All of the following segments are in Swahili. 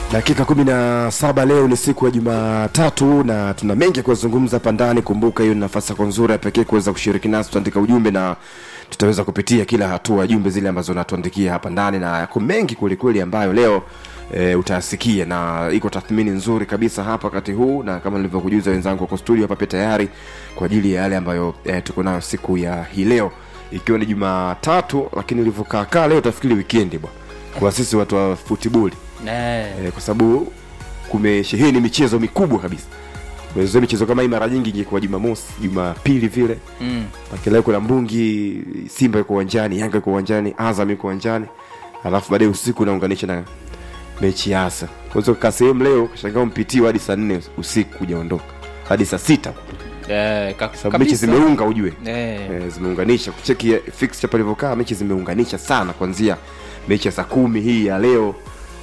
dakika kumi na saba leo ni siku ya jumatatu na tuna mengi ya kuyazungumza hapa ndani kumbuka hiyo ni nafasi yako nzuri ya pekee kuweza kushiriki nasi tutaandika ujumbe na tutaweza kupitia kila hatua ya jumbe zile ambazo natuandikia hapa ndani na yako mengi kwelikweli ambayo leo e, utayasikia na iko tathmini nzuri kabisa hapa wakati huu na kama nilivyokujuza wenzangu wako studio hapa pia tayari kwa ajili ya yale ambayo e, tuko nayo siku ya hii leo ikiwa ni jumatatu lakini ilivyokaakaa leo tafikiri wikendi bwana kwa sisi watu wa futiboli Eh, eh, kwa sababu kumesheheni michezo mikubwa kabisa Umezoea michezo kama hii mara nyingi ingekuwa jumamosi jumapili vile mm. lakini leo kuna mbungi simba yuko uwanjani yanga yuko uwanjani azam yuko uwanjani alafu baadaye usiku unaunganisha na mechi ya asa unaweza kukaa sehemu leo kashangaa mpitiwa hadi saa nne usiku hujaondoka hadi saa sita Eh, ka- sababu mechi kabisa. zimeunga ujue Eh, eh, zimeunganisha kucheki fixture palivyokaa mechi zimeunganisha sana kuanzia mechi ya saa kumi hii ya leo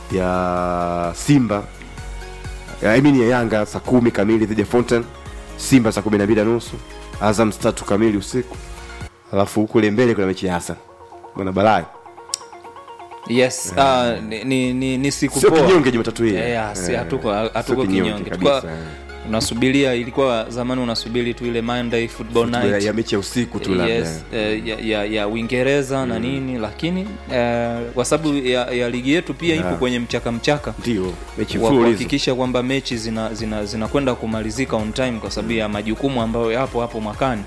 ya simba ya, I mean ya yanga saa kumi kamili dhidi ya fountain simba saa kumi na mbili na nusu azam saa tatu kamili usiku alafu kule mbele kuna mechi ya hasan bwana balai yes ah, ni, ni, ni, ni siku sio poa. kinyonge jumatatu hii Eh, ah, si- Eh, hatuko hatuko sio kinyonge kabisa, Tulikuwa- eh. unasubiria ilikuwa zamani unasubiri tu ile monday football ya, night ya mechi ya usiku tu labda yes, eh, ya, ya, ya uingereza na nini lakini eh, kwa sababu ya, ya ligi yetu pia ipo kwenye mchaka mchaka ndio mechi wa mfululizo kuhakikisha kwamba mechi zinakwenda zina, zinakwenda kumalizika on time kwa sababu ya majukumu ambayo yapo hapo mwakani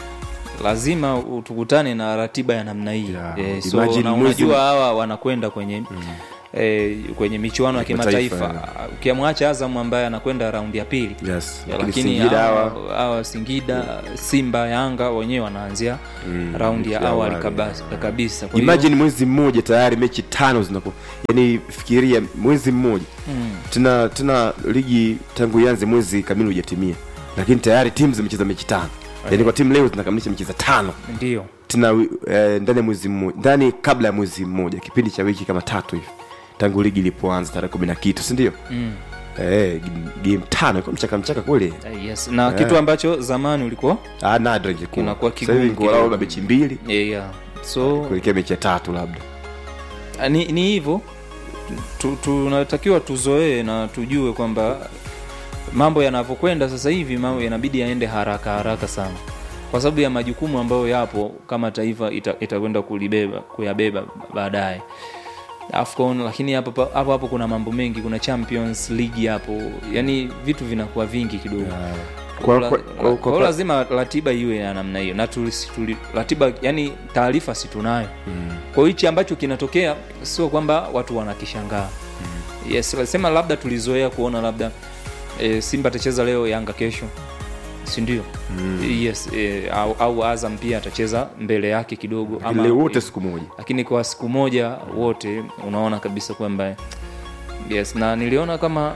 lazima tukutane na ratiba ya namna hii Yeah. eh, so, Imagine na mwezi- unajua hawa wanakwenda kwenye eh, kwenye michuano ya Kimataifa, kimataifa ukiamwacha azam ambaye anakwenda raundi ya pili yes Ya, lakini lakini singida hawa hawa hawa singida simba yanga wenyewe wanaanzia raundi ya mechi ya awali awali, kabisa, kabisa. Kwa hiyo- imagine mwezi mmoja tayari mechi tano zinaku yani fikiria mwezi mmoja Mm. tena tena ligi tangu ianze mwezi kamili hujatimia lakini tayari timu zimecheza mechi tano yani kwa timu leo zinakamilisha mechi za tano ndio tena wi- eh, ndani ya mwezi mmoja ndani kabla ya mwezi mmoja kipindi cha wiki kama tatu hivi tangu ligi ilipoanza tarehe kumi na kitu sindio mm. eh, game tano iko mchaka mchaka kweli Eh, yes na kitu ambacho zamani ulikuwa ah, nadra ingekuwa Inakuwa Sasa hivi kigumu ingekuwa kidogo. labda mechi mbili yeah, yeah. so kuelekea mechi ya tatu labda Ah, ni ni hivyo Tu- tunatakiwa tuzoee na tujue kwamba mambo yanavyokwenda sasa hivi mambo yanabidi yaende haraka haraka sana kwa sababu ya majukumu ambayo yapo kama taifa ita- itakwenda kulibeba kuyabeba baadaye afcon lakini hapo pa- hapo hapo kuna mambo mengi kuna champions league hapo yani vitu vinakuwa vingi kidogo Kwa- La- kwa- la- kwa- kwa kwa- hiyo lazima ratiba iwe ya namna hiyo na tulisi- tuli, ratiba yani taarifa si tunayo kwa hiyo hichi ambacho kinatokea sio kwamba watu wanakishangaa yes sema labda tulizoea kuona labda e, simba atacheza leo yanga kesho sindio yes e, au, au azam pia atacheza mbele yake kidogo Lakini leo wote siku moja lakini kwa siku moja wote unaona kabisa kwamba yes na niliona kama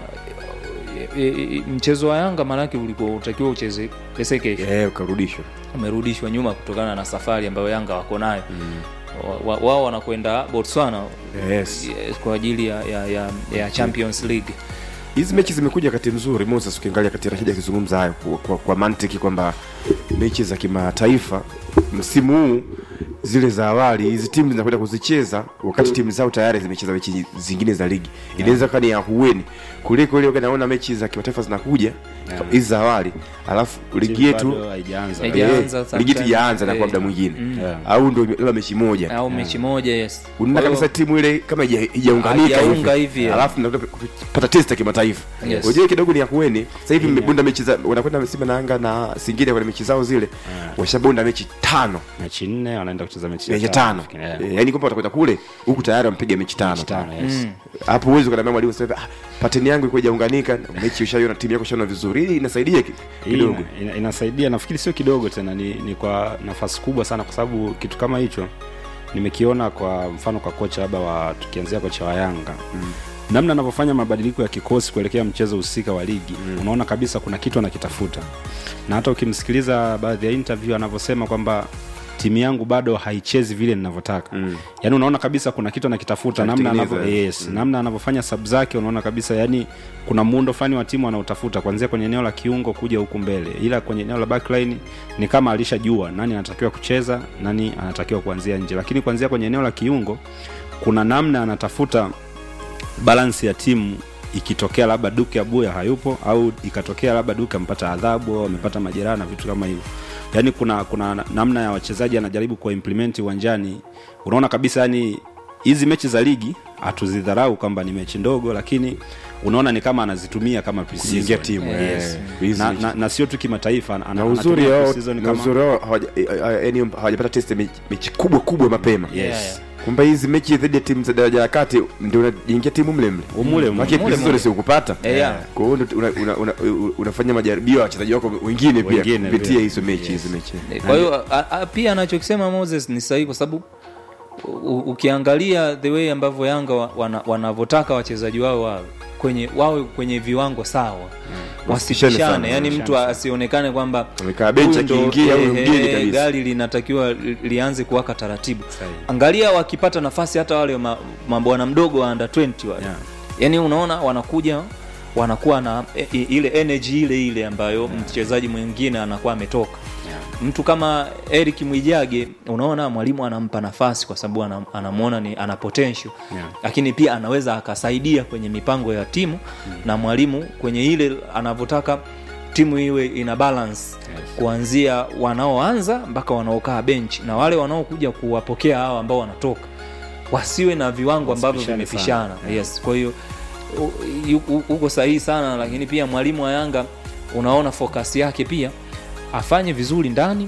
e, e, mchezo wa yanga maanake ulikuwa utakiwa ucheze pese kesho eh, ukarudishwa umerudishwa nyuma kutokana na safari ambayo yanga wako nayo Wa- wa- wao wanakwenda botswana yes yes, kwa ajili ya, ya, ya, ya champions league hizi mechi zimekuja wakati mzuri moses ukiangalia kati rashidi akizungumza hayo kwa, kwa, kwa mantiki kwamba mechi za kimataifa msimu huu zile za awali hizi timu zinakwenda kuzicheza wakati timu zao tayari zimecheza mechi zingine za ligi inaweza kuwa ni ya hueni kuliko ile wakati naona mechi za kimataifa zinakuja hizi za awali alafu ligi Timu yetu bado haijaanza. Haija- Haijaanza eh, ligi yetu sometime. ijaanza na kwa Eh, muda mwingine Yeah. au ndo labda mechi moja au mechi moja yes unaona Kwa hiyo- kabisa timu ile kama ija- ijaunganika Haijaunga hivi, eh. alafu nakuta kupata test ya kimataifa Yes. unajua kidogo ni ya kueni sasa hivi mmebunda mechi za wanakwenda simba na anga na singida kwenye mechi zao zile washabunda mechi tano mechi nne wanaenda kucheza mechi ya mechi tano Yeah. Eh, yaani kwamba watakwenda kule huku tayari wampiga mechi tano Mechi tano, yes. hapo huwezi ukaniambia mwalimu sasa ah, pateni yangu iko ijaunganika mechi ushaiona timu yako ushaona vizuri hii inasaidia ki- Hii kidogo ina, ina, inasaidia nafikiri sio kidogo tena ni, ni kwa nafasi kubwa sana kwa sababu kitu kama hicho nimekiona kwa mfano kwa kocha labda wa tukianzia kocha wa yanga mm. namna anavyofanya mabadiliko ya kikosi kuelekea mchezo husika wa ligi mm. unaona kabisa kuna kitu anakitafuta na hata ukimsikiliza baadhi ya interview anavyosema kwamba timu yangu bado haichezi vile ninavyotaka mm. yaani unaona kabisa kuna kitu anakitafuta namna Anatengeneza, anavyo, yes, mm. namna anavyofanya sub zake unaona kabisa yani kuna muundo fulani wa timu anaotafuta kuanzia kwenye eneo la kiungo kuja huku mbele ila kwenye eneo la backline ni kama alishajua nani anatakiwa kucheza nani anatakiwa kuanzia nje lakini kuanzia kwenye eneo la kiungo kuna namna anatafuta balansi ya timu ikitokea labda duke abuya hayupo au ikatokea labda duke amepata adhabu au amepata majeraha na vitu kama hivyo yaani kuna kuna namna ya wachezaji anajaribu kuwa implement uwanjani unaona kabisa yani hizi mechi za ligi hatuzidharau kwamba ni mechi ndogo lakini unaona ni kama anazitumia kama pre-season. Kujengia timu, yes. eh, hizi na, mechi. na, na sio tu kimataifa ana- na anatumia uzuri wao pre-season na kama- uzuri wao hawaja- eh, eh, yaani hawajapata test ya mechi- mechi kubwa kubwa mapema Yes. Yeah, yeah. kumbe hizi mechi dhidi ya timu za daraja ya kati ndio unaingia timu mle mle Umule mule. Maana Mule pre-season mule. si ukupata Eh, yeah. kwa hiyo ndio una, una, una, una, unafanya majaribio ya wachezaji wako wengine pia Wengine kupitia pia. hizo mechi hizo mechi kwa hiyo a- a- pia anachokisema moses ni sahihi kwa sababu u- ukiangalia the way ambavyo yanga wa- wana- wanavyotaka wachezaji wao wawe kwenye wawe kwenye viwango sawa Wasipishane sana, wasipishane yani mtu wasipishane asionekane kwamba Amekaa benchi huyu ndo, akiingia, huyu eh, mgeni eh, kabisa. gari linatakiwa li- lianze kuwaka taratibu Sahihi. angalia wakipata nafasi hata wale ma- mabwana mdogo wa under 20 wale Yeah. yani unaona wanakuja wanakuwa na e, i- ile energy ile ile ambayo mchezaji mwingine anakuwa ametoka mtu kama Eric Mwijage unaona mwalimu anampa nafasi kwa sababu anam- anamwona ni ana potential Yeah. lakini pia anaweza akasaidia kwenye mipango ya timu na mwalimu kwenye ile anavyotaka timu iwe ina balance kuanzia wanaoanza mpaka wanaokaa bench na wale wanaokuja kuwapokea hao ambao wanatoka wasiwe na viwango ambavyo Wasipishane vimepishana sana. yes kwa hiyo u- yu- u- uko sahihi sana lakini pia mwalimu wa yanga unaona focus yake pia afanye vizuri ndani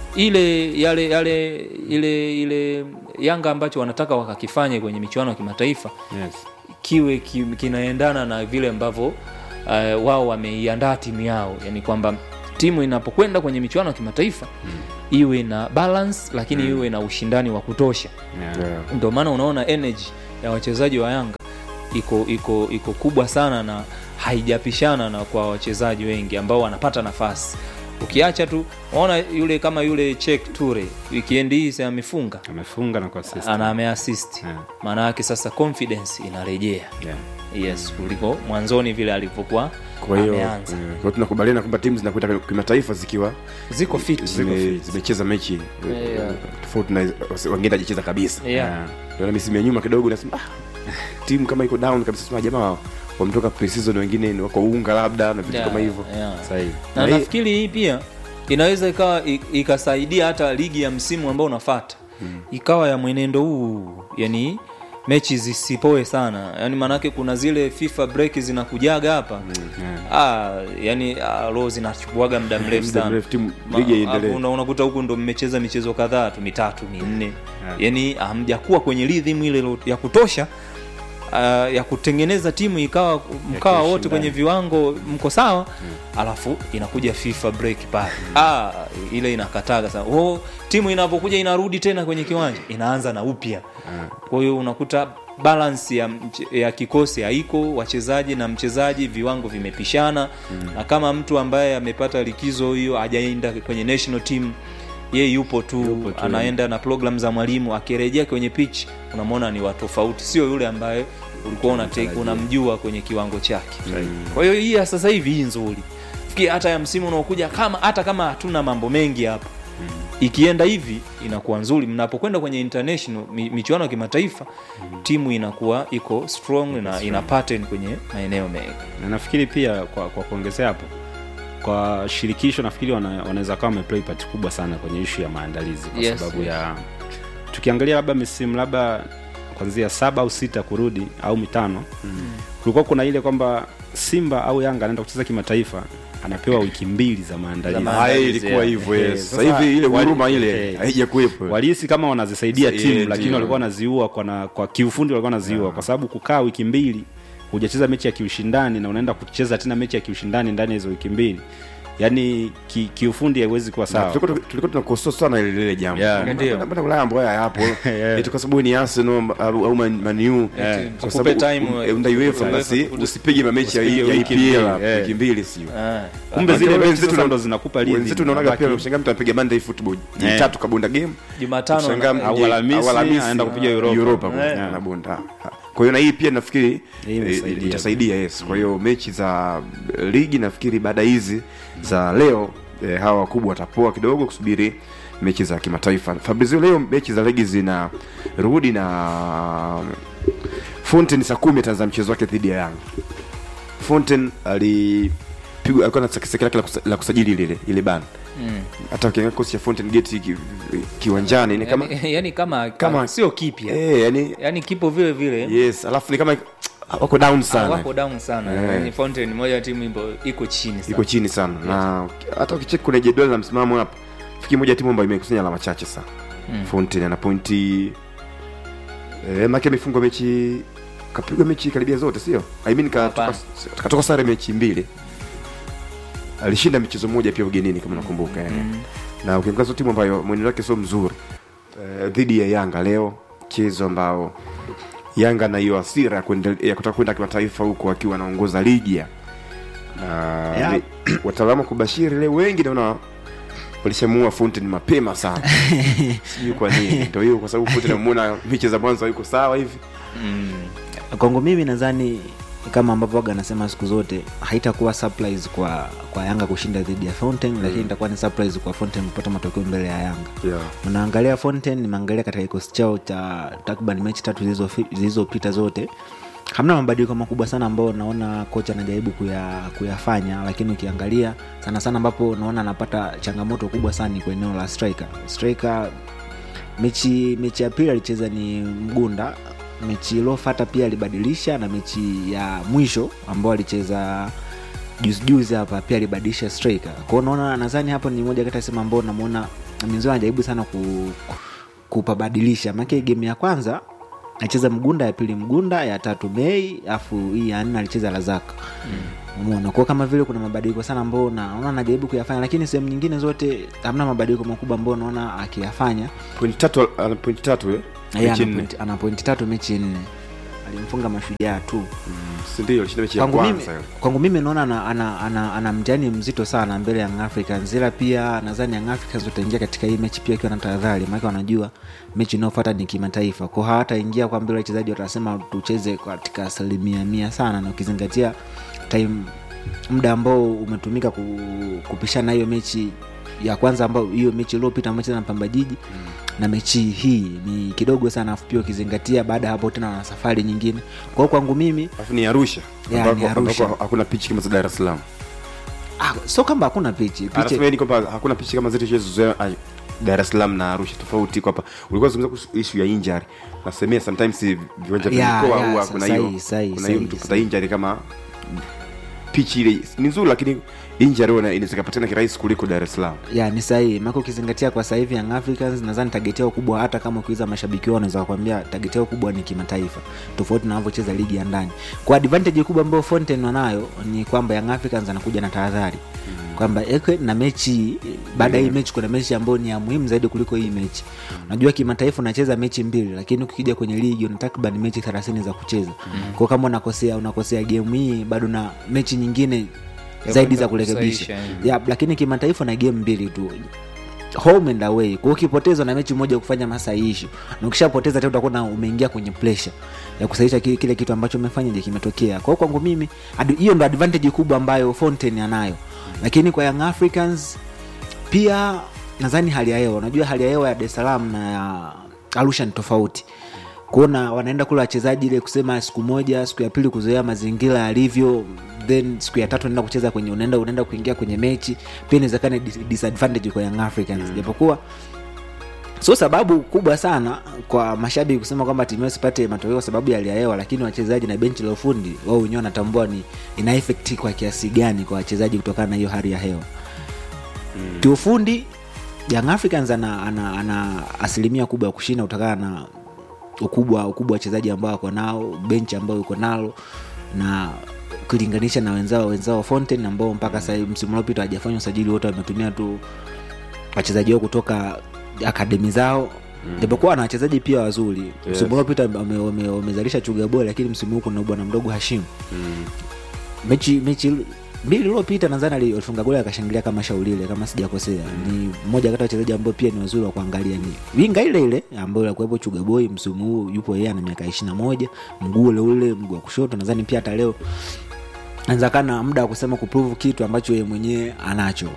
ile yale yale ile ile yanga ambacho wanataka wakakifanye kwenye michuano ya kimataifa Yes. kiwe ki, kinaendana na vile ambavyo uh, wao wameiandaa timu yao yani kwamba timu inapokwenda kwenye michuano ya kimataifa iwe na balance lakini iwe na ushindani wa kutosha Yeah. Yeah. ndio maana unaona energy ya wachezaji wa yanga iko iko iko kubwa sana na haijapishana na kwa wachezaji wengi ambao wanapata nafasi ukiacha tu unaona yule kama yule chek ture wikendi hii si amefunga amefunga na kuassist. ana ameassist Yeah. maana yake sasa confidence inarejea Yeah. yes kuliko mwanzoni vile alivyokuwa kwa hiyo ameanza eh, kwa hiyo tunakubaliana kwamba timu zinakwenda kimataifa zikiwa ziko fit zime- zimecheza mechi eh, Yeah. tofauti na wengine hajacheza kabisa yeah. Ndio na misimu ya nyuma kidogo nasema ah, timu kama iko down kabisa sema jamaa wametoka pre-season wengine ni wako unga labda na vitu Yeah, kama hivyo yeah. Sahihi. na Na hii- nafikiri hii pia inaweza ikawa i- ikasaidia hata ligi ya msimu ambao unafata ikawa ya mwenendo huu yani mechi zisipoe sana yani maanake kuna zile fifa break zinakujaga hapa Yeah. ah, yani ah, roho zinachukuaga muda mrefu Muda sana mrefu, timu- Ma- ligi iendelee. hapo una- unakuta huku ndo mmecheza michezo kadhaa tu mitatu minne Yeah. yani hamjakuwa kwenye rhythm ile lo- ya kutosha uh, ya kutengeneza timu ikawa mkawa wote kiushindani. kwenye viwango mko sawa alafu inakuja fifa break pale ah, ile inakataga sana oh, timu inapokuja inarudi tena kwenye kiwanja inaanza na upya kwa hiyo unakuta balance ya, mche- ya kikosi haiko wachezaji na mchezaji viwango vimepishana na kama mtu ambaye amepata likizo hiyo hajaenda kwenye national team ye yupo tu, Yupo tu. anaenda na program za mwalimu akirejea kwenye pitch unamwona ni watofauti sio yule ambaye ulikuwa unate- unamjua kwenye kiwango chake kwa hiyo hii ya sasa hivi hii nzuri fikiri hata ya msimu unaokuja kama hata kama hatuna mambo mengi hapa ikienda hivi inakuwa nzuri mnapokwenda kwenye international mi, michuano ya kimataifa timu inakuwa iko strong na ina pattern kwenye maeneo mengi na nafikiri pia kwa, kwa kuongezea hapo kwa shirikisho nafikiri wana- wanaweza kawa wameplay part kubwa sana kwenye ishu ya maandalizi kwa Yes, sababu yes. ya tukiangalia labda misimu labda kwanzia saba au sita kurudi au mitano kulikuwa kuna ile kwamba simba au yanga anaenda kucheza kimataifa anapewa wiki mbili za maandalizi Za Ah, maandalizi, ilikuwa yeah. hivyo Eh, yes. sasa sasa hivi ile wali- huruma ile eh, haijakuwepo walihisi kama wanazisaidia Eh, timu ndio. lakini walikuwa wanaziua kwa, na, kwa kiufundi walikuwa wanaziua kwa sababu kukaa wiki mbili hujacheza mechi ya kiushindani na unaenda kucheza tena mechi ya kiushindani ndani ya hizo wiki mbili yaani ki, kiufundi haiwezi kuwa Na sawa tulikuwa tulikuwa tunakosoa sana ile lile jambo Yeah. Mbona- Ndio. mbona Ulaya mambo haya hapo Yeah. eti kwa sababu ni Arsenal au au Man Man U Yeah. kwa Tukupe sababu time, u- unda UEFA UEFA, basi usi- usipige mamechi ya usipige ya wiki EPL mbili, hapo, yeah. wiki mbili sio Ah. kumbe Lakini zile mechi wenzetu sasa na- ndo zinakupa rhythm. wenzetu unaonaga pia Unabaki- ushangaa mtu anapiga Monday football Yeah. Jumatatu kabunda game jumatano Ushangaa na- au mje- Alhamisi, au Alhamisi, anaenda kupiga ah, Europa. Europa Yeah. kwa- anabunda. Ah, kwa hiyo na hii pia nafikiri Hii eh, imesaidia. itasaidia yes kwa hiyo mechi za eh, ligi nafikiri baada hizi za leo eh, hawa wakubwa watapoa kidogo kusubiri mechi za kimataifa fabrizio leo mechi za ligi zina rudi na fountain saa kumi ataanza mchezo wake dhidi ya yanga Fonten alipigwa alikuwa na sekeseke lake la kusa- la kusajili lile ile bana mm. hata ukiangalia kosi ya Fountain Gate ki, kiwanjani ni kama yani, yani kama, Kama- sio kipya eh yani yani kipo vile vile yes alafu ni kama wako down Ah, sana wako down sana Eh. yani Fountain moja ya timu imbo iko chini sana iko chini sana na hata ukicheki kwenye jedwali la msimamo hapa fiki moja ya timu ambayo imekusanya alama chache sana Mm. Fountain ana pointi eh, make amefungwa mechi kapigwa mechi karibia zote sio I mean katoka, Hapana. katoka sare mechi mbili alishinda michezo moja pia ugenini kama nakumbuka eh. Mm. na ukiangalia sio timu ambayo mwenendo wake sio mzuri eh, dhidi ya Yanga leo mchezo ambao Yanga na hiyo hasira ya kuendele- ya kutaka kwenda kimataifa huko akiwa anaongoza ligi ya na Yeah. ni- wataalamu wa kubashiri leo wengi naona walishamuua Fountain mapema sana sijui kwa nini ndio hiyo kwa sababu Fountain amemuona mechi za mwanzo yuko sawa hivi Mm. kwangu mimi nadhani kama ambavyo waga anasema siku zote haitakuwa surprise kwa kwa yanga kushinda dhidi ya fountain lakini itakuwa ni surprise kwa fountain kupata matokeo mbele ya yanga yeah. unaangalia fountain nimeangalia katika kikosi chao cha takriban mechi tatu zilizofi- zilizopita zote hamna mabadiliko makubwa sana ambayo naona kocha anajaribu kuya, kuyafanya lakini ukiangalia sana sana ambapo naona anapata changamoto kubwa sana ni kwa eneo la striker striker mechi mechi ya pili alicheza ni mgunda mechi iliofata pia alibadilisha na mechi ya mwisho ambao alicheza juzi juzi hapa pia alibadilisha striker kwao naona nadhani hapo ni moja kati ya sehemu ambao namuona minzo anajaribu sana ku, kupabadilisha maake game ya kwanza alicheza mgunda ya pili mgunda ya tatu mei afu hii ya nne alicheza lazaka umeona kwao kama vile kuna mabadiliko sana ambao naona anajaribu kuyafanya lakini sehemu nyingine zote hamna mabadiliko makubwa ambao naona akiyafanya point tatu ana point tatu eh Yeye mechi ana nne pointi- ana pointi tatu mechi nne alimfunga mashujaa tu si ndio alishinda mechi ya kwangu mimi, kwanza ile. kwangu mimi naona ana, ana, ana, ana mtihani mzito sana mbele ya Young Africans ila pia nadhani Young Africans wataingia katika hii mechi pia akiwa na tahadhari maana wanajua mechi inayofuata ni kimataifa kwa hawataingia kwa mbele wachezaji watasema tucheze katika asilimia mia sana na ukizingatia time muda ambao umetumika ku, kupishana hiyo mechi ya kwanza ambao hiyo mechi iliyopita amecheza na Pamba Jiji na mechi hii ni kidogo sana afu pia ukizingatia baada ya hapo tena wana safari nyingine kwa hiyo kwangu mimi alafu ni Arusha Yeah, ambako ni Arusha. ambako hakuna pichi kama za Dar es Salaam ah, so kwamba hakuna pichi pichi anasema ni kwamba hakuna pichi kama zetu tulizozoea ah, Dar es Salaam na Arusha tofauti kwa hapa ulikuwa zungumza kuhusu issue ya injury nasemea sometimes viwanja vya Yeah, mikoa yeah, huwa sa- kuna hiyo sahi, sahi, kuna hiyo sahi, mtu kupata sahi. injury kama pichi ile ni nzuri lakini injury huwa inaweza kupatikana kirahisi kuliko Dar es Salaam ya ni sahihi maka ukizingatia kwa sasa hivi Young Africans nadhani tageti yao kubwa hata kama ukiuliza mashabiki wao wanaweza kukwambia tageti yao kubwa ni kimataifa tofauti na wanavyocheza ligi ya ndani kwa advantage kubwa ambayo Fontaine wanayo ni kwamba Young Africans anakuja na tahadhari kwamba eke na mechi baada ya hii mechi kuna mechi ambayo ni ya muhimu zaidi kuliko hii mechi unajua kimataifa unacheza mechi mbili lakini ukija kwenye ligi una takriban mechi 30 za kucheza kwa kama unakosea unakosea game hii bado na mechi nyingine Ya zaidi kwenda za kurekebisha kusahihisha, eh. ya, lakini kimataifa na game mbili tu home and away kwa hiyo ukipoteza na mechi moja kufanya masahihisho na ukishapoteza tena utakuwa na umeingia kwenye pressure ya kusahihisha kile, kile kitu ambacho umefanya je kimetokea kwa hiyo kwangu mimi adi- hiyo ndo advantage kubwa ambayo Fontaine anayo lakini kwa Young Africans pia nadhani hali ya hewa unajua hali ya hewa ya Dar es Salaam na ya Arusha ni tofauti kuona wanaenda kula wachezaji ile kusema siku moja siku ya pili kuzoea mazingira yalivyo then siku ya tatu unaenda kucheza kwenye unaenda unaenda kuingia kwenye mechi pia inawezekana dis- disadvantage kwa Young Africans japokuwa sio sababu kubwa sana kwa mashabiki kusema kwamba timu yao sipate matokeo kwa sababu ya hali ya hewa lakini wachezaji na benchi la ufundi wao wenyewe wanatambua ni ina effect kwa kiasi gani kwa wachezaji kutokana na hiyo hali ya hewa mm. kiufundi Young Africans ana, ana, ana asilimia kubwa ya kushinda kutokana na ukubwa ukubwa wa wachezaji ambao wako nao benchi ambao uko nalo na ukilinganisha na wenzao wenzao Fontaine ambao mpaka sasa hivi msimu uliopita hajafanya usajili wote wametumia tu wachezaji wao kutoka akademi zao japokuwa na wachezaji pia wazuri yes. msimu uliopita wame- wame- wamezalisha chuga bora lakini msimu huu kuna bwana mdogo Hashim mechi mechi mbili iliyopita nadhani ali- alifunga goli akashangilia kama shaulile kama sijakosea ni mmoja kati ya wachezaji ambao pia ni wazuri wa kuangalia ni winga ile ile ambayo alikuwepo chugaboi msimu huu yupo yeye ana miaka ishiri na moja mguu ule ule mguu wa kushoto nadhani pia hata leo anawezekana muda wa kusema kuprove kitu ambacho yeye mwenyewe anacho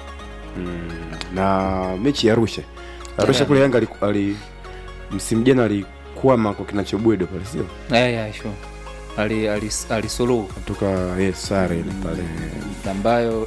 na mechi ya Arusha Arusha Yeah. kule Yanga ali, ali msimu jana alikwama kwa kinachobwedo pale sio yeah, yeah, sure. ali, ali, alisuluhu kutoka yes, sare ile pale ambayo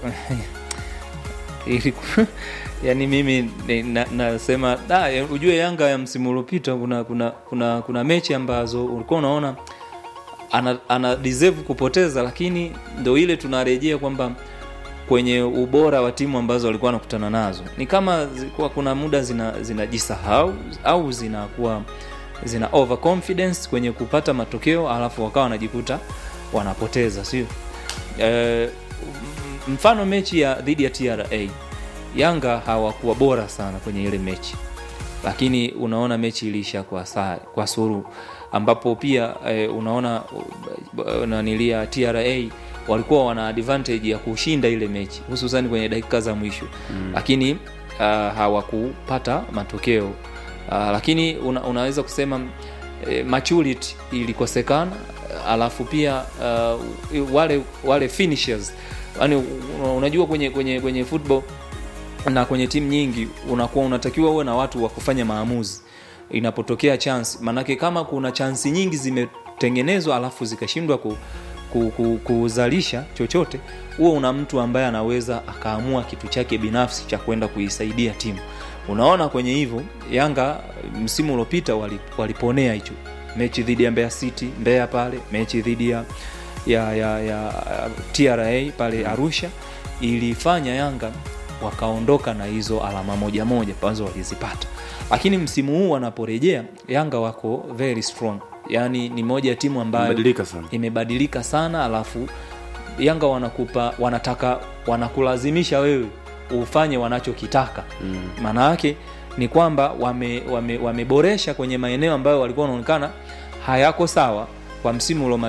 iliku- yani mimi ni- na- nasema da, ya- ujue Yanga ya msimu uliopita kuna, kuna, kuna, kuna mechi ambazo ulikuwa unaona ana, ana deserve kupoteza, lakini ndo ile tunarejea kwamba kwenye ubora wa timu ambazo walikuwa wanakutana nazo ni kama zilikuwa kuna muda zina- zinajisahau au zinakuwa zina overconfidence kwenye kupata matokeo alafu wakawa wanajikuta wanapoteza sio eh, m- mfano mechi ya dhidi ya tra yanga hawakuwa bora sana kwenye ile mechi lakini unaona mechi iliisha kwa saa, kwa suru ambapo pia eh, unaona uh, nanilia tra walikuwa wana advantage ya kushinda ile mechi hususan kwenye dakika za mwisho mm. lakini uh, hawakupata matokeo uh, lakini una, unaweza kusema eh, maturity ilikosekana alafu pia uh, wale wale finishers yani unajua kwenye kwenye kwenye football na kwenye timu nyingi unakuwa unatakiwa uwe na watu wa kufanya maamuzi inapotokea chance manake kama kuna chansi nyingi zimetengenezwa alafu zikashindwa ku, ku, ku, kuzalisha chochote huo una mtu ambaye anaweza akaamua kitu chake binafsi cha kwenda kuisaidia timu unaona kwenye hivyo yanga msimu uliopita wali- waliponea hicho mechi dhidi ya mbeya city mbeya pale mechi dhidi ya ya, ya, ya tra pale arusha ilifanya yanga wakaondoka na hizo alama moja moja ambazo walizipata lakini msimu huu wanaporejea yanga wako very strong yaani ni moja ya timu ambayo Imebadilika sana. imebadilika sana alafu yanga wanakupa wanataka wanakulazimisha wewe ufanye wanachokitaka maana yake ni kwamba wameboresha wame, wame wameboresha kwenye maeneo ambayo walikuwa wanaonekana hayako sawa kwa msimu uliomalizika